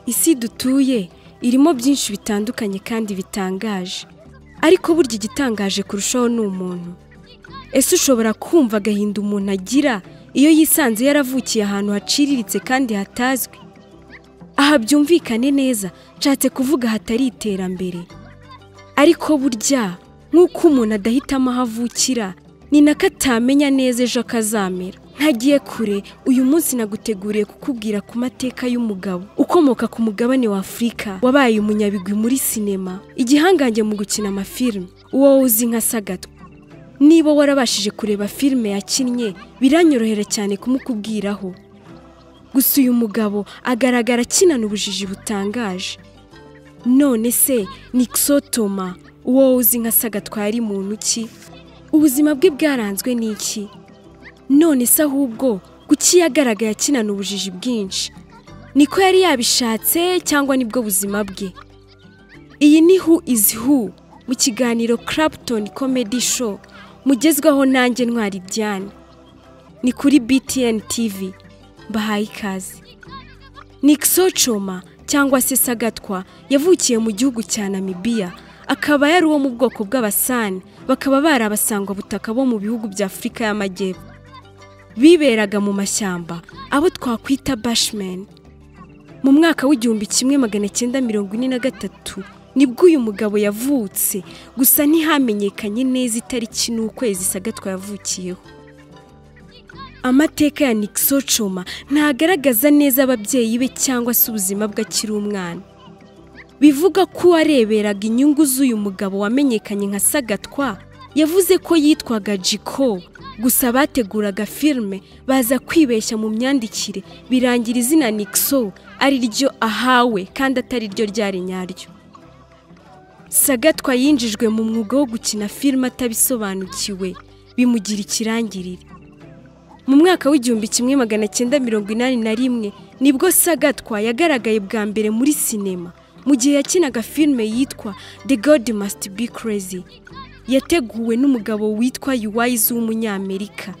isi dutuye irimo byinshi bitandukanye kandi bitangaje ariko burya igitangaje kurushaho ni umuntu ese ushobora kumva agahinda umuntu agira iyo yisanze yaravukiye ahantu haciriritse kandi hatazwi aha byumvikane neza nshatse kuvuga hatari iterambere ariko burya nk'uko umuntu adahitamo aho avukira ni nako atamenya neza ejo akazamera ntagiye kure uyu munsi naguteguriye kukubwira ku mateka y'umugabo ukomoka ku mugabane wa afurika wabaye umunyabigwi muri sinema igihangange mu gukina amafilime uwo uzi nka sagatwa niba warabashije kureba filime yakinnye biranyorohera cyane kumukubwiraho gusa uyu mugabo agaragara akinana ubujiji butangaje none se nikisotoma uwo uzi nka sagatwara muntu ki ubuzima bwe bwaranzwe n'iki none se ahubwo kuki yagaragaye akinana ubujiji bwinshi niko yari yabishatse cyangwa nibwo buzima bwe iyi ni Who is Who mu kiganiro Clapton Comedy Show mugezwaho nanjye ntwari Diane. Ni kuri BTN TV. Mbahaye ikaze. Nixo Choma cyangwa se Sagatwa yavukiye mu gihugu cya Namibia akaba yari uwo mu bwoko bw'Abasani bakaba bari abasangwa butaka bo mu bihugu bya Afurika y'Amajyepfo. Biberaga mu mashyamba abo twakwita Bushmen. mu mwaka w'igihumbi kimwe magana cyenda mirongo ine na gatatu nibwo uyu mugabo yavutse gusa ntihamenyekanye neza itariki n'ukwezi sagatwa yavukiyeho amateka ya nikisocoma ntagaragaza neza ababyeyi be cyangwa se ubuzima bwe akiri umwana bivuga ko uwareberaga inyungu z'uyu mugabo wamenyekanye nka sagatwa yavuze ko yitwaga jiko gusa bateguraga filime baza kwibeshya mu myandikire birangira izina nikiso ari ryo ahawe kandi atari ryo ryari nyaryo sagatwa yinjijwe mu mwuga wo gukina filime atabisobanukiwe bimugira ikirangirire mu mwaka w'igihumbi kimwe magana cyenda mirongo inani na rimwe nibwo sagatwa yagaragaye bwa mbere muri sinema mu gihe yakinaga filime yitwa the god must be crazy yateguwe n'umugabo witwa yuwayizi w'umunyamerika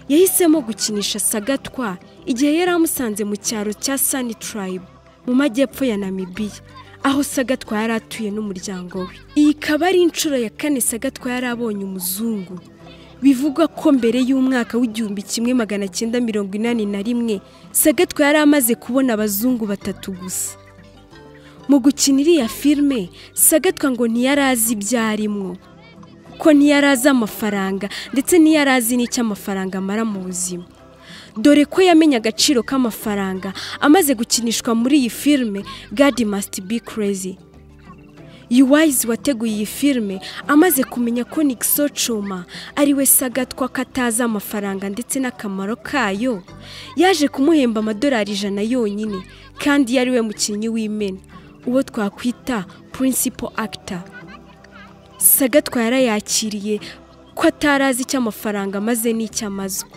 yahisemo gukinisha sagatwa igihe yari amusanze mu cyaro cya sani turayibu mu majyepfo ya namibiya aho sagatwa yari atuye n'umuryango we iyi ikaba ari inshuro ya kane sagatwa yari abonye umuzungu bivugwa ko mbere y'umwaka w'igihumbi kimwe magana cyenda mirongo inani na rimwe sagatwa yari amaze kubona abazungu batatu gusa mu gukina iriya filime sagatwa ngo ntiyari azi ibyo arimwo ko ntiyari azi amafaranga ndetse ntiyari azi n'icyo amafaranga amara mu buzima dore ko yamenye agaciro k'amafaranga amaze gukinishwa muri iyi filime God must be crazy yuwayizi wateguye iyi filime amaze kumenya ko nikiso cuma ariwe sagatwa ko atazi amafaranga ndetse n'akamaro kayo yaje kumuhemba amadolari ijana yonyine kandi yari we mukinnyi w'imena uwo twakwita principal actor sagatwa yarayakiriye ko atari azi icyo amafaranga amaze n'icyo amazwe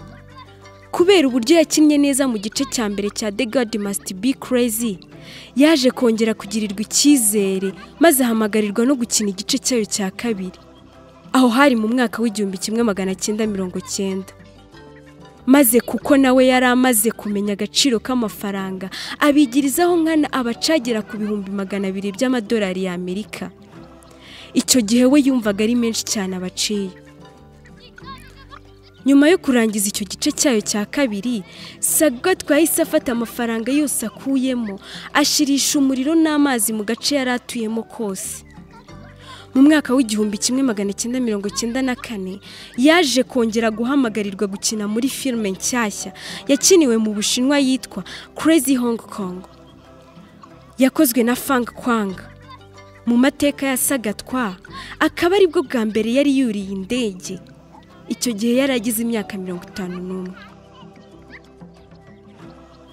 kubera uburyo yakinnye neza mu gice cya mbere cya the god must be crazy yaje kongera kugirirwa icyizere maze ahamagarirwa no gukina igice cyayo cya kabiri aho hari mu mwaka w'igihumbi kimwe magana cyenda mirongo cyenda maze kuko nawe yari amaze kumenya agaciro k'amafaranga abigirizaho nkana abacagira ku bihumbi magana abiri by'amadolari y'amerika icyo gihe we yumvaga ari menshi cyane abaciye nyuma yo kurangiza icyo gice cyayo cya kabiri sagatwa yahise afata amafaranga yose akuyemo ashirisha umuriro n'amazi mu gace yari atuyemo kose mu mwaka w'igihumbi kimwe magana cyenda mirongo cyenda na kane yaje kongera guhamagarirwa gukina muri filime nshyashya yakiniwe mu bushinwa yitwa crazy hong kong yakozwe na fang kwanga mu mateka ya sagatwa akaba aribwo bwa mbere yari yuriye indege icyo gihe yari agize imyaka mirongo itanu n'umwe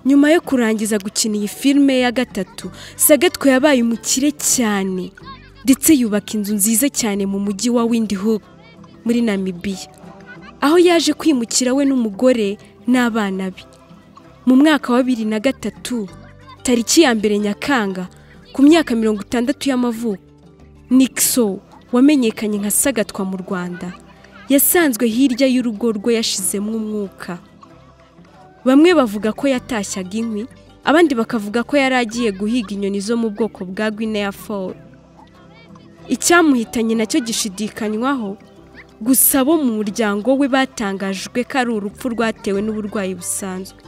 nyuma yo kurangiza gukina iyi filime ya gatatu sagatwa yabaye umukire cyane ndetse yubaka inzu nziza cyane mu mujyi wa windhoek muri namibiya aho yaje kwimukira we n'umugore n'abana be mu mwaka wa bibiri na gatatu tariki ya mbere nyakanga ku myaka mirongo itandatu y'amavuko nikiso wamenyekanye nka sagatwa mu rwanda yasanzwe hirya y'urugo rwe yashizemo umwuka bamwe bavuga ko yatashyaga inkwi abandi bakavuga ko yari agiye guhiga inyoni zo mu bwoko bwa Guinea Fowl icyamuhitanye nacyo gishidikanywaho gusa bo mu muryango we batangajwe ko ari urupfu rwatewe n'uburwayi busanzwe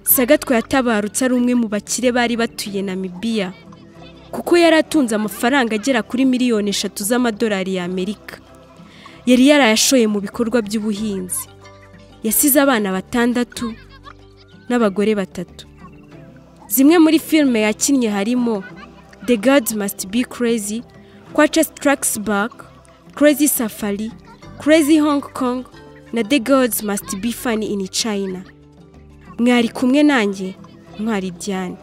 sagatwa yatabarutse ari umwe mu bakire bari batuye namibiya kuko yari atunze amafaranga agera kuri miliyoni eshatu z'amadolari y'amerika yari yarayashoye mu bikorwa by'ubuhinzi yasize abana batandatu n'abagore batatu zimwe muri filime yakinnye harimo the gods must be crazy kwaca strikes back crazy safari crazy hong kong na the gods must be funny in china mwari kumwe nanjye mwari diane